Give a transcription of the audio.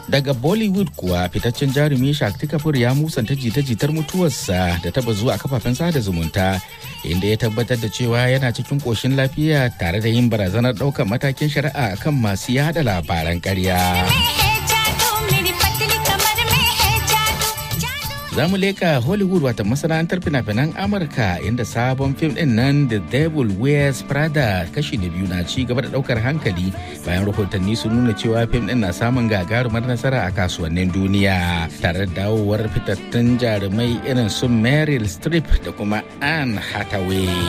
daga bollywood kuwa fitaccen jarumi shakti kapoor ya musanta jita-jitar mutuwarsa da taba zuwa kafafen sada zumunta inda ya tabbatar da cewa yana cikin koshin lafiya tare da yin barazanar ɗaukar matakin shari'a kan masu yada labaran ƙarya. za mu leka hollywood wata masana'antar fina-finan amurka inda sabon fim din nan the devil wears prada kashi da biyu na ci gaba da daukar hankali bayan rahotanni sun nuna cewa fim din na samun gagarumar nasara a kasuwannin duniya tare da dawowar fitattun jarumai irin su meryl streep da kuma anne hathaway